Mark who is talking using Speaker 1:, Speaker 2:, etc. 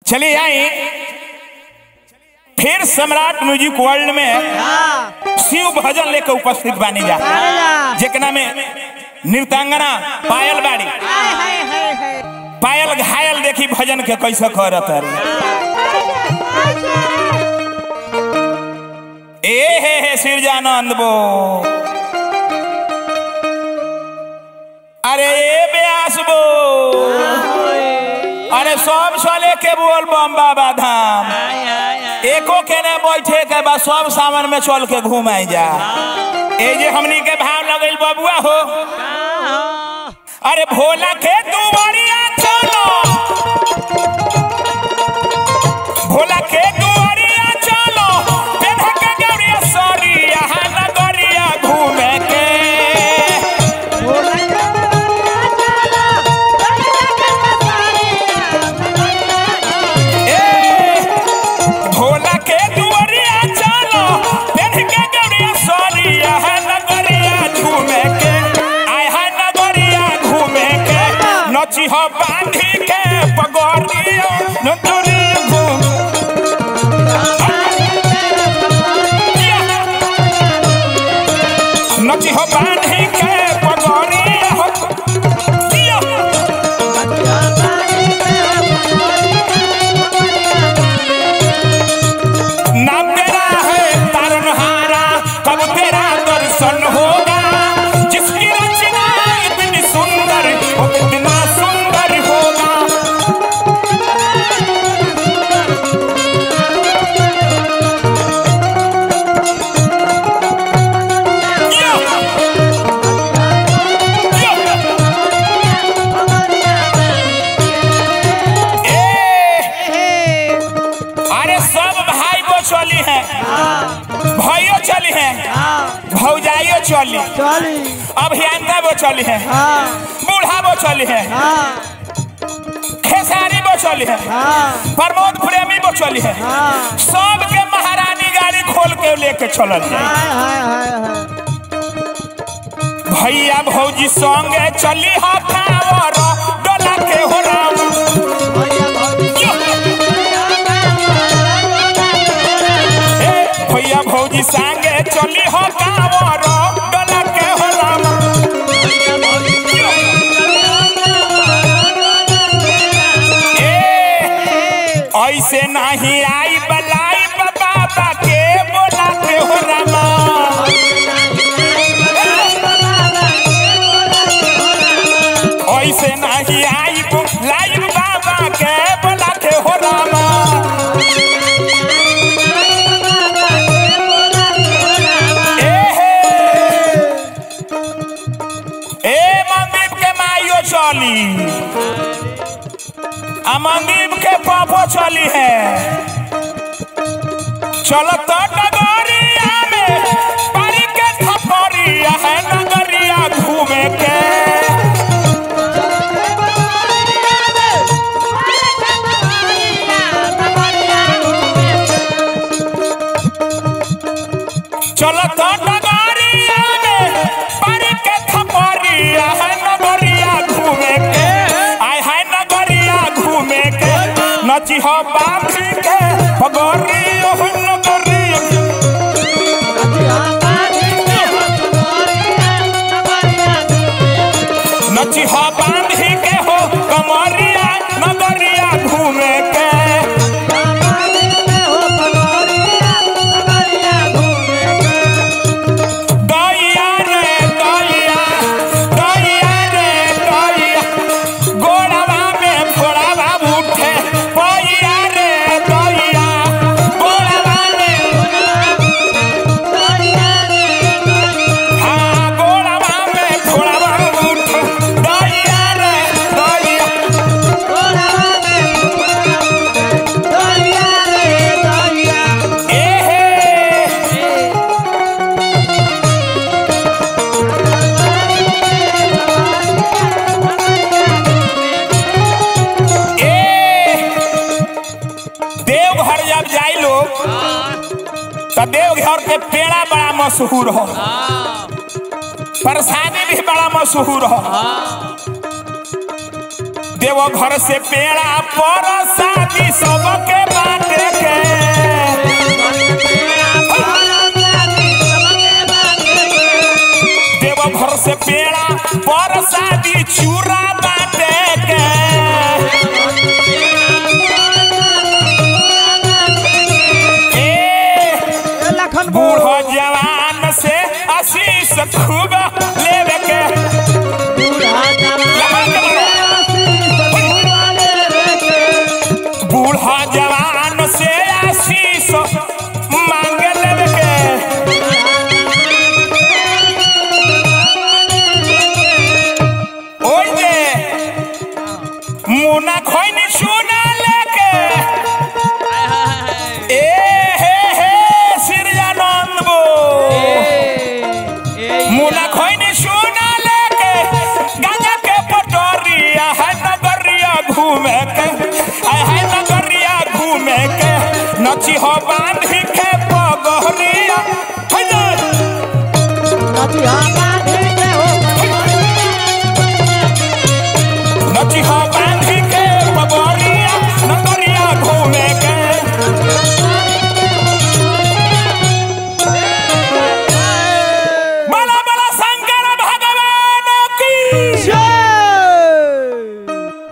Speaker 1: चलिए आई फिर सम्राट music world में शिव भजन लेकर उपस्थित बानी जा जेकना में नृत्यांगना पायल बाड़ी पायल घायल देखी भजन के कैसे करत रे ए हे हे सिरजानंद बो अरे ए ब्यास बो अरे सब चले के बोल बम बाबा धाम एको के ने बैठे के बा सब सामान में चल के घुमाई जा ए जे हमनी के भाव लगल बबुआ हो अरे भोला के दुआरिया चलो भोला के दुआरिया चलो पेन्ह के गौरिया सरिया नगरिया घूमे के ए भोला के दुआरिया चलो पेन्ह के गौरिया सरिया नगरिया घूमे के आय है नगरिया घूमे के नची हो बांधी के पगोरिया नगरी घूम नची हो बांधी के पगोरिया हो दिया नाम तेरा है तारनहारा कब तेरा दर्शन होगा जिसकी रचना इतनी सुंदर वो कितना सुंदर होगा यो! यो! ए! अरे सब भाई वो चली हैं भाइयों चली हैं भौजाइयों चली अभियंता वो चली हैं बूढ़ा वो चली हैं खेसारी वो चली हैं प्रमोद प्रेमी वो चली हैं सबके महारानी गाड़ी खोल के लेके चलल है भैया भौजी संगे चली हा कांवर डोला के हो राम यो! ए, भैया भौजी संगे चली हो कांवर डोला के हो राम ए, ऐसे नहीं आई बलाई बाबा के बोला के हो रामा ऐसे नहीं आई लाइव बाबा के बोला के हो रामा ए हे ए मंदीप के माइयो चली आ मंदीप के पापो चली है चलो तो नगरिया में पारी के थपरिया है नगरिया घूमे के चलो तो नगरिया में पारी के थपरिया है नगरिया घूमे के आय है नगरिया घूमे के नची हो बांधी के पगोरिया हो नगरिया नची हो बांधी के हो कमरिया नगरिया घूमे के दैया रे दैया दैया रे दैया गोड़वा में फोड़वा उठे पैया रे दैया गोड़वा में हाँ गोड़वा में फोड़वा उठे दैया रे दैया ए हे ए देवघर जब जाई लोग तो देवघर के पेड़ा बड़ा मशहूर हो प्रसादी भी बड़ा मशहूर हो देव घर से पेड़ा पर शादी सबके बाटे के देव घर से पेड़ा पर शादी चूरा बाटे के ए
Speaker 2: लखन
Speaker 1: बूढ़ो जवान से आशीष खूब लेवे के बूढ़ा जवान से आशीष मांग लेवे के ओइ जे मुना खोइन सुना लेके ए हे हे सिरजानंद बो मुना खोइन सुना लेके गांजा के पटोरिया है नगरिया घूमे के आय है नगरिया घूमे के नची हो बांधी के पगहरिया है ना?
Speaker 2: नचिया